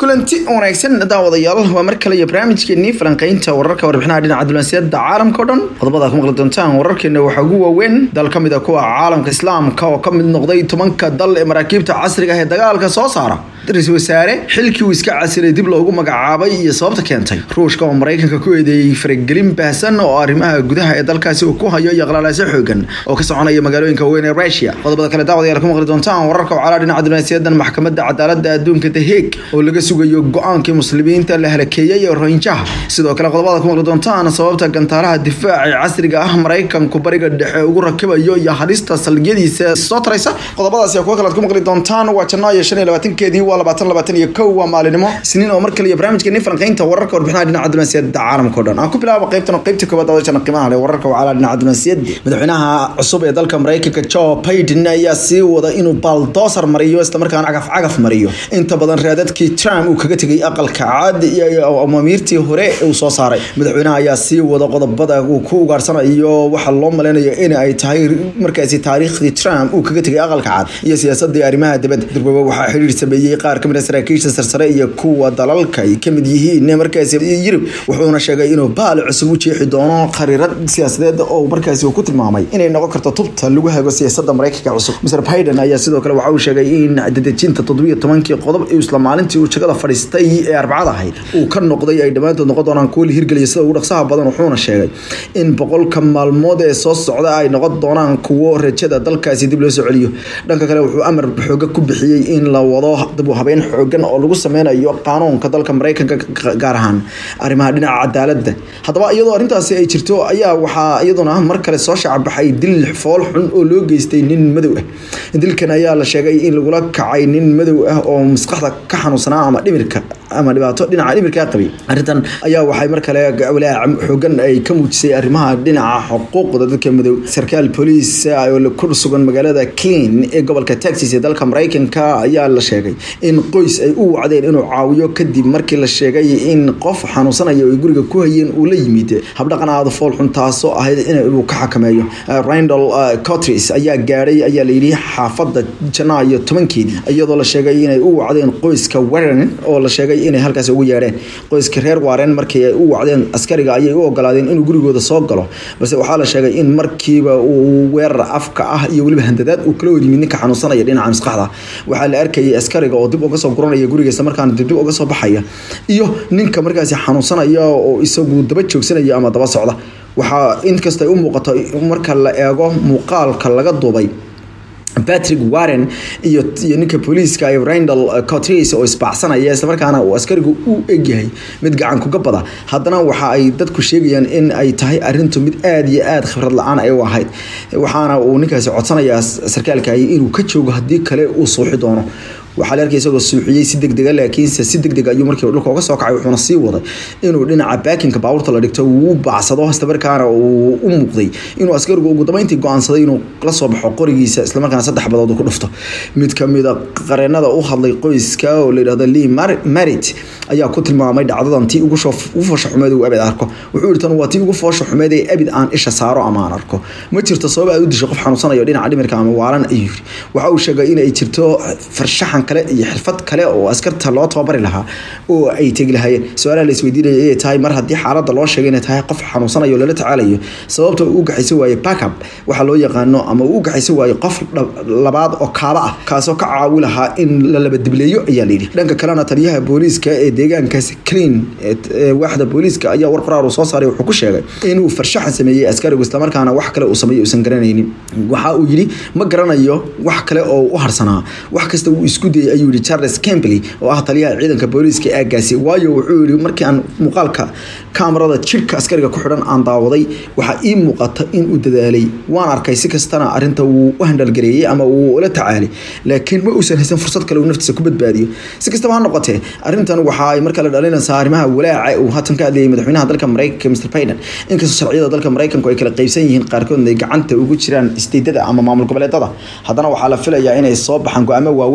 kulanti wanaagsan daawadayaal waa mar kale iyo barnaamijkeenii falanqeynta wararka warbixinaha dhinaca dulanseeda caalamka o dhan qodobada ku maqli doontaan wararkeena waxaa ugu waaweyn dal ka mid a kuwa caalamka islaamka oo ka mid noqday tobanka dal ee maraakiibta casriga ah ee dagaalka soo saara ra-iisul wasaare xilkii uu iska casilay dib loogu magacaabay iyo sababta keentay ruushka oo maraykanka ku eedeeyey faragelin baahsan oo arrimaha gudaha ee dalkaasi uu ku hayo iyo qalaalaaso xoogan oo ka soconaya magaalooyinka weyn ee rusia qodobada kale daawadayaal ku maqli doontaan wararka wacalaa dhinaca dulanseedan maxkamadda cadaaladda adduunka the hague oo laga sugayo go-aankii muslimiinta la halakeeyey ee rohinjaha sidoo kale qodobada ku maqli doontaan sababta gantaalaha difaaca ee casriga ah maraykanku bariga dhexe ugu rakibayo iyo halista salgiyadiisa soo taraysa qodobadaasi kuwa kalead ku maqli doontaan waa janaayo shan iyo labaatankeedii waa labaatan labaatan iyo kow waa maalinimo isniin oo mar kale iyo barnaamijkeeni falanqeynta wararka warbixinaha dhinaca dunansiyada caalamka o dhan aan ku bilaabo qaybtan qaybta koobaad daawashana qiimaha leh wararka wacala dhinaca dunansiyada madaxweynaha cusub ee dalka maraykanka joe biden ayaa sii wada inuu baldoosar mariyo islamarkaana cagaf cagaf mariyo inta badan raadadkii trump uu kaga tegay aqalka caadi iyo amaamiirtii hore uu soo saaray madaxweynaha ayaa sii wada qodobada uu ku ugaarsanayo waxaa loo maleynayo in ay tahay markaasi taariikhdii trump uu kaga tegay aqalka cad iyo siyaasadii arrimaha dibadda durwaba waxaa xiriir sameeyey qaar kamid a saraakiisha sarsare iyo kuwa dalalka ay kamid yihiin markaasi yurub wuxuuna sheegay inuu baal cusub u jeexi doono khariirad siyaasadeed oo markaasi uu ku tilmaamay inay noqon karto tubta lagu hago siyaasada maraykanka cusub mr biden ayaa sidoo kale waxa uu sheegay in dadejinta toddobiyo tobankii qodob isla maalintii uu jagada fadhiistay ee arbacada ahayd uu ka noqday ay dhammaantood noqon doonaan kuwa la hirgeliya sida ugu dhaqsaha badan wuxuuna sheegay in boqolka maalmood ee soo socda ay noqon doonaan kuwo rajada dalkaasi dib loo soo celiyo dhanka kale wuxuu amar xooga ku bixiyey in la wado dib u habeyn xoogan oo lagu sameynayo qaanuunka dalka maraykanka gaar ahaan arrimaha dhinaca cadaaladda haddaba iyadoo arrintaasi ay jirto ayaa waxaa iyaduna mar kale soo shacbaxay dil fool xun oo loo geystay nin madow ah dilkan ayaa la sheegay in lagula kacay nin madow ah oo maskaxda ka xanuunsanaa ama dhimirka ama dhibaato dhinaca dhimirkaa qabay arrintan ayaa waxay mar kale walaac xoogan ay ka muujisay arrimaha dhinaca xuquuqda dadka madow sarkaal booliis oo ku sugan magaalada clean ee gobolka texas ee dalka maraykanka ayaa la sheegay in qoys ay u wacdeen inuu caawiyo kadib markii la sheegay in qof xanuunsanaya ay guriga ku hayeen uu la yimid habdhaqan aada fool xun taasoo ahayd inuu ka xakameeyo randall cotris ayaa gaadhay ayaa layidhi xaafadda janaayo tobankeedii iyadoo la sheegay inay u wacdeen qoyska warren oo la sheegay inay halkaas ugu yeedheen qoyska reer waren markii ay u wacdeen askariga ayay u ogolaadeen inuu gurigooda soo galo balse waxaa la sheegay in markiiba uu weerar afka ah iyo weliba handadaad uu kala horyimid ninka xanuunsanaya dhinaca maskaxda waxaa la arkayay askariga oo dib uga soo guranaya gurigiisa markaana dibdib uga soo baxaya iyo ninka markaasi xanuunsanaya oo isagu daba joogsanaya ama daba socda waxaa inkasta ay u muuqato marka la eego muuqaalka laga duubay patrick warren iyo iyo ninka booliiska ee randall cotris oo isbaacsanaya islamarkaana uu askarigu u egyahay mid gacan kuga bada haddana waxa ay dadku sheegayaan in ay tahay arintu mid aada iyo aada khibrad la-aan ay u ahayd waxaana uu ninkaasi codsanayaa sarkaalkaay inuu ka joogo haddii kale uu suuxi doono waxaa la arkay isagoo suuxiyey si degdega laakiinse si degdeg ayuu markii dhulka uga soo kacay wuxuuna sii waday inuu dhinaca baakinka baabuurta la dhigto uu u baacsado islamarkaana uu u muuqday inuu askarigu ugu dambeyntii go-aansaday inuu la soo baxo qorigiisa islamarkaana saddex badood ku dhufto mid kamid a qareenada u hadlay qoyska oo la yidhahdo lee marit ayaa ku tilmaamay dhacdadan tii ugu foosha xumeed uu abid arko wuxuu yihi tan waa tii ugu foosha xumeed ee abid aan isha saaro ama aan arko ma jirto sabab aad u disho qof xanuunsanayo dhinaca dhimirka ama waalan ayuu yiri waxa uu sheegay inay jirto farshaxan kale iyo xirfad kale oo askarta loo tababari lahaa oo ay tegi lahaayeen su-aalaha la isweydiinaya ayay tahay mar haddii xaaladda loo sheegay inay tahay qof xanuunsanayo lala tacaalayo sababta uu u gaxaysan waaye backup waxaa loo yaqaano ama uu u gaxaysan waaye qof labaad oo kaaba ah kaasoo ka caawi lahaa in la labadibleeyo ayaa layidhi dhanka kalena taliyaha booliiska ee deegaankaasi clean waaxda booliiska ayaa war qoraar uu soo saaray wuxuu ku sheegay inuu farshaxan sameeyey askarigu islamarkaana wax kale uu sameeyey uusan garanaynin waxa uu yidhi ma garanayo wax kale oo u harsanaa wax kasta uu isku dayay ayuu yihi charles campbely oo ah taliyaha ciidanka booliiska aagaasi waayo wuxuu yihi markii aan muuqaalka kaamarada jirka askariga ku xidhan aan daawaday waxaa ii muuqata in uu dadaalay waan arkay si kastana arinta wuu u handhalgareeyey ama wuu la tacaalay laakiin ma uusan haysan fursad kale uu naftiisa ku badbaadiyo si kastaba ha noqotee arrintan waxa ay markale dhalinaysaa arrimaha walaaca uu haatan ka hadlayay madaxweynaha dalka maraykanka mr biden inkastoo sharciyada dalka maraykanku ay kala qaybsan yihiin qaarkoodna ay gacanta ugu jiraan isteedada ama maamul goboleedada haddana waxaa la filayaa inay soo baxaan go-aamo waaweyn oo dhinaca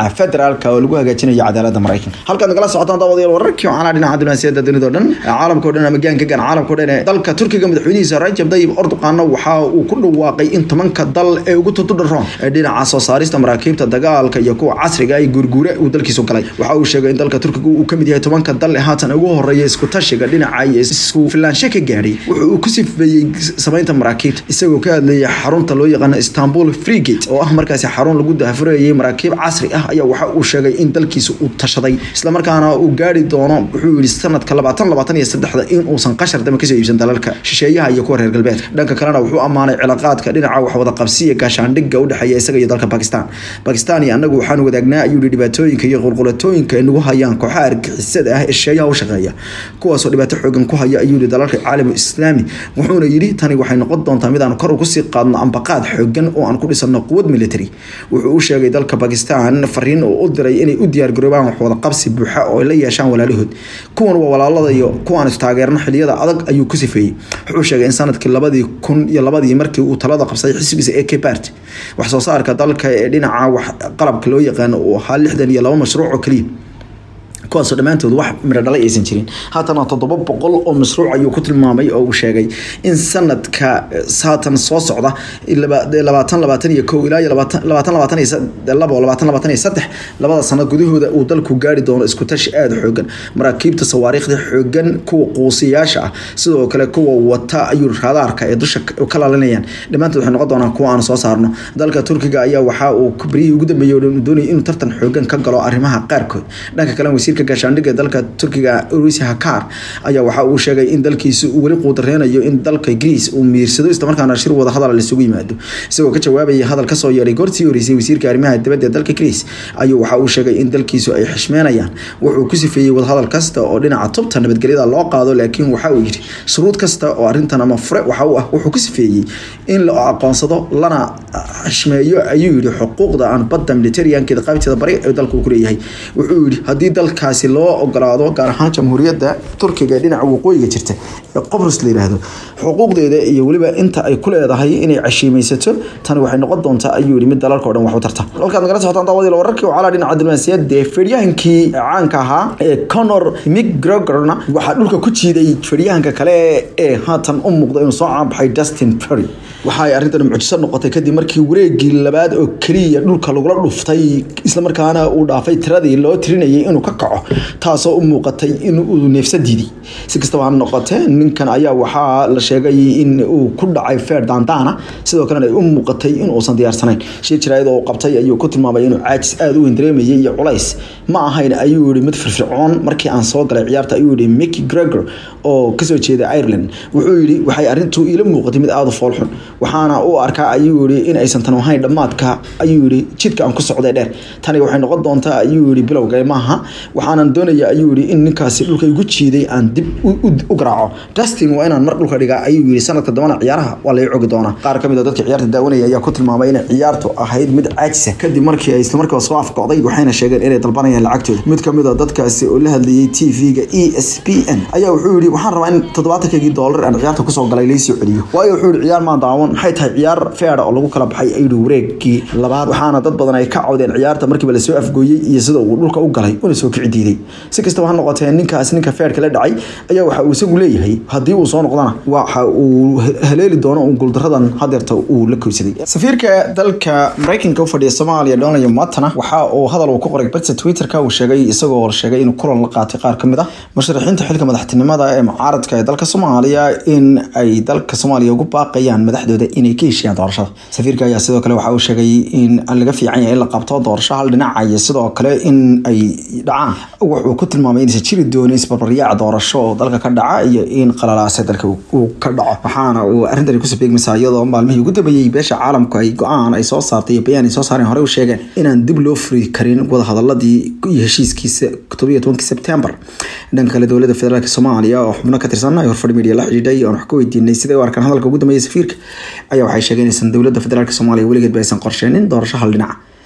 dhinaca federaalka oo lagu hagaajinayo cadaaladda maraykanka halkaad nagala socotaan daawadayaal wararkii waxaana dhinaca diblomaasiyadda dunida o dhan caalamka o dhan ama gaanka gan caalamka o dhan ee dalka turkiga madaxweynihiisa rajab dayib erdoqanna waxa uu ku dhawaaqay in tobanka dal ee ugu tutudharoon ee dhinaca soo saarista maraakiibta dagaalka iyo kuwa casriga ay guurguure uu dalkiisu galay waxa uu sheegay in dalka turkiga uu kamid yahay tobanka dal ee haatan ugu horeeya isku tashiga dhinaca iyo isku filaansho ka gaadhay wuxuu uu ku sifeeyey samaynta maraakiibta isagoo ka hadlayay xarunta loo yaqaano istanbul freegate oo ah markaasi xarun lagu daafurayay maraakiib casri ah ayaa waxa uu sheegay in dalkiisa uu tashaday islamarkaana uu gaari doono wuxuu yihi sanadka labaatan labaatan iyo saddexda in uusan qashar dama kasoo iibsan dalalka shisheeyaha iyo kuwa reer galbeedka dhanka kalena wuxuu ammaanay cilaaqaadka dhinaca waxwada qabsiya gaashaandhigga udhexeeya isaga iyo dalka bakistan bakistan iyo annagu waxaan wadaagnaa ayuu yihi dhibaatooyinka iyo qulqulatooyinka ay nagu hayaan kooxaha argixisada ah ee shisheeyaha u shaqeeya kuwaasoo dhibaato xoogan ku haya ayuu yihi dalalka caalamu islaami wuxuuna yidhi tani waxay noqon doontaa mid aan kor ugu sii qaadno ambaqaad xoogan oo aan ku dhisano quwad military wuxuu u sheegay dalka bakistan fariin oo u diray inay u diyaargaroobaan waxwada qabsi buuxa oo ay la yeeshaan walaalahood kuwan waa walaalada iyo kuwaan istaageerno xiliyada adag ayuu ku sifeeyey wuxuu sheegay in sanadkii labadii kun iyo labadii markii uu talada qabsaday xisbigiisa ee kbart wax soo saarka dalka ee dhinaca wax qalabka loo yaqaano uu ahaa lixdan iyo laba mashruuc oo keliya kuwaasoo dhammaantood wax midho dhalay aysan jirin haatana toddoba boqol oo mashruuc ayuu ku tilmaamay oo uu sheegay in sanadka haatan soo socda labaatan labaatan iyo kow ilaa iyo labaatan labaatan iyo labo labaatan labaatan iyo saddex labada sano gudahooda uu dalku gaari doono isku tashi aada xoogan maraakiibta sawaariikhda xoogan kuwa quusiyaasha ah sidoo kale kuwa wata ayuu raadaarka ee dusha ka laalinayaan dhammaantood waxay noqon doonaan kuwa aan soo saarno dalka turkiga ayaa waxa uu baryihii ugu dambeeyey oo doonayay inuu tartan xoogan ka galo arrimaha qaarkood dhanka kale wasiirka gaashaandhigga dalka turkiga urisi hakar ayaa waxa uu sheegay in dalkiisa uu weli quudareynayo in dalka greece uu miirsado islamarkaana shir wada hadal isugu yimaado isagoo ka jawaabaya hadal kasoo yeedhay goortii horeysay wasiirka arrimaha dibadda ee dalka greece ayuu waxa uu sheegay in dalkiisu ay xishmeynayaan wuxuu ku sifeeyey wadahadal kasta oo dhinaca tubta nabadgelyada loo qaado laakiin waxa uu yidhi shuruud kasta oo arrintan ama fure waxa uu ah wuxuu ku sifeeyey in la aqoonsado lana xishmeeyo ayuu yidhi xuquuqda aan badda militariyankeeda qaybteeda bari ee dalku ku leeyahay wuxuu yidhi haddii dalkaasi loo ogolaado gaar ahaan jamhuuriyadda turkiga ee dhinaca waqooyiga jirta ee qobrus la yiraahdo xuquuqdeeda iyo weliba inta ay ku leedahay inay cashiimaysato tani waxay noqon doontaa ayuu yihi mid dalalka o dhan wax u tarta halkaad nagala socotaan daawadiil wararkii wacalaa dhinaca diblomaasiyadda ee fedhyahankii caanka ahaa ee conor mcgregorna waxaa dhulka ku jiiday fedhyahanka kale ee haatan u muuqda inuu soo caanbaxay dustin perry waxa ay arrintan mucjiso noqotay kadib markii wareegii labaad oo keliya dhulka lagula dhuftay islamarkaana uu dhaafay tiradii loo tirinayay inuu ka kaco taasoo u muuqatay in uu neefsa diiday si kastaba ha noqotee ninkan ayaa waxaa la sheegay in uu ku dhacay feer daandaana sidoo kalena ay u muuqatay in uusan diyaarsanayn shir jaraayad oo qabtay ayuu ku tilmaamay inuu caajis aada u weyn dareemayay iyo culays ma ahayn ayuu yihi mid firfircoon markii aan soo galay ciyaarta ayuu yihi micky gregor oo kasoo jeeda ireland wuxuu yihi waxay arrintu iila muuqatay mid aada u foolxun waxaana u arkaa ayuu yihi in aysan tan ahayn dhammaadka ayuu yihi jidka aan ku socday dheer tani waxay noqon doontaa ayuu yihi bilowga maaha waxaanan doonaya ayuu yihi in ninkaasi dhulka igu jiiday aan dib u garaaco dustin waa inaan mar dhulka dhigaa ayuu yihi sanadka dambana ciyaaraha waa laga cogi doonaa qaar kamid a dadka ciyaarta daawanaya ayaa ku tilmaamay inay ciyaartu ahayd mid caajisa kadib markii ay islamarkiiba soo afkocday waxayna sheegeen inay dalbanayaan lacagtooda mid kamid a dadkaasi oo la hadlayay t v-ga e s p n ayaa wuxuu yihi waxaan rabaa in toddobaatankaygii doolar aan ciyaarta kusoo galay laysoo celiyo waayo wuxuu yihi ciyaar maan daawan maxay tahay ciyaar feera oo lagu kala baxay ayuu yihi wareegkii labaad waxaana dad badan ay ka cawdeen ciyaarta markiiba lasoo afgooyey iyo sida uu dhulka u galay una soo kici diiday si kastaba ha noqotee ninkaas ninka feerka la dhacay ayaa waxa uu isagu leeyahay haddii uu soo noqdana waxa uu haleeli doono un guuldaradan hadeerta uu la koysaday safiirka dalka maraykanka u fadhiya soomaaliya donald matana waxa uu hadal uu ku qoray barta twitterka uu sheegay isagoo sheegay inuu kulan la qaatay qaar kamid ah musharaxiinta xilka madaxtinimada ee mucaaradka ee dalka soomaaliya in ay dalka soomaaliya ugu baaqayaan madaxdooda inay ka heshiiyaan doorashada safiirka ayaa sidoo kale waxa uu sheegay in laga fiican yahay in la qabto doorasho hal dhinaca iyo sidoo kale in ay dhacaan wuxuu ku tilmaamay inaysan jiri doonin isbarbaryaac doorasho oo dalka ka dhaca iyo in qalalaase dalka uu ka dhaco waxaana uu arrintani kusoo beegmaysaa iyadoo maalmihii ugu dambeeyey beesha caalamku ay go-aan ay soo saartay iyo bayaan ay soo saareen horey u sheegeen inaan dib loo furi karin wadahadaladii iyo heshiiskiisa todobiyo tobankii sebtembar dhanka kale dowladda federaalk soomaaliya oo xubno ka tirsan ay horfadhi media la xidhiidhay oon wax ka weydiinay siday u arkaan hadalka ugu dambeeya safiirka ayaa waxay sheegeen inaysan dowladda federaalk soomaaliya weligeed ba aysan qorsheenin doorasho hal dhinaca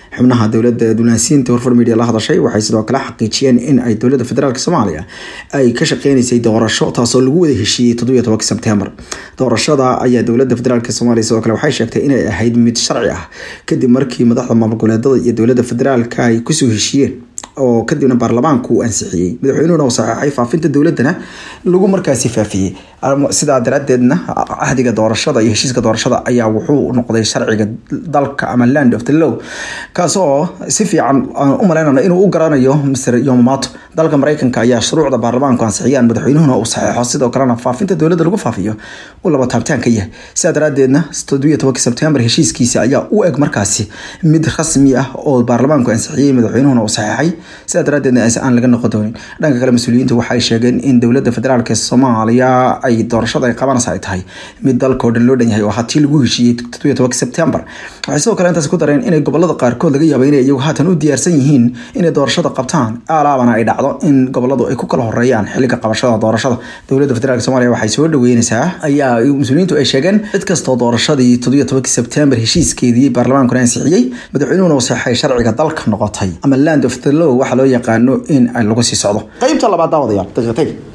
xubnaha dowladda dunaansiinta warfar media la hadashay waxay sidoo kale xaqiijiyeen in ay dowladda federaalk soomaaliya ay ka shaqeynaysay doorasho taasoo lagu wada heshiiyey toddobiyo tobanka sebtembar doorashada ayaa dowladda federaalk soomaaliya sidoo kale waxay sheegtay inay ahayd mid sharci ah kadib markii madaxda maamul goboleedada iyo dowladda federaalka ay kusoo heshiiyeen oo kadibna baarlamaanku uu ansixiyey madaxweynuhuna uu saxeexay faafinta dowladana lagu markaasi faafiyey sidaa daraadeedna cahdiga doorashada iyo heshiiska doorashada ayaa wuxuu noqday sharciga dalka ama land of the law kaasoo si fiican u malaynana inuu u garanayo mr yomomato dalka mareykanka ayaa shuruucda baarlamaanku ansixiyaan madaxweynuhuna uu saxeexo sidoo kalena faafinta dowladda lagu faafiyo uu laba taabtaan ka yahay sidaa daraadeedna toddobiyo tobanka sebtembar heshiiskiisa ayaa u eg markaasi mid rasmi ah oo baarlamaanku ansixiyey madaxweynuhuna uu saxeexay sidaa daraadeedna aan laga noqon doonin dhanka kale mas-uuliyiinta waxay sheegeen in dowladda federaalk soomaaliya ay doorashada ay qabanaysa ay tahay mid dalkao dhan loo dhan yahay oo hatii lagu heshiiyey toddobiyo tobanka sebtembar waxay sidoo kale intaas ku dareen inay gobolada qaarkood laga yaaba inay iyagu haatan u diyaarsan yihiin inay doorashada qabtaan alaabana ay dhacdo in goboladu ay ku kala horeeyaan xilliga qabashada doorashada dowladda federaalk soomaaliya waxay soo dhaweyneysaa ayaa mas-uuliyiintu ay sheegeen cid kastoo doorashadii toddobiyo tobanka sebtembar heshiiskeedii baarlamaankuna ansixiyey madaxweynuhuna uu saxay sharciga dalka noqotay ama land of the law waxaa loo yaqaano in lagu sii socdo qaybta labaad daawadayaal daqiiqatay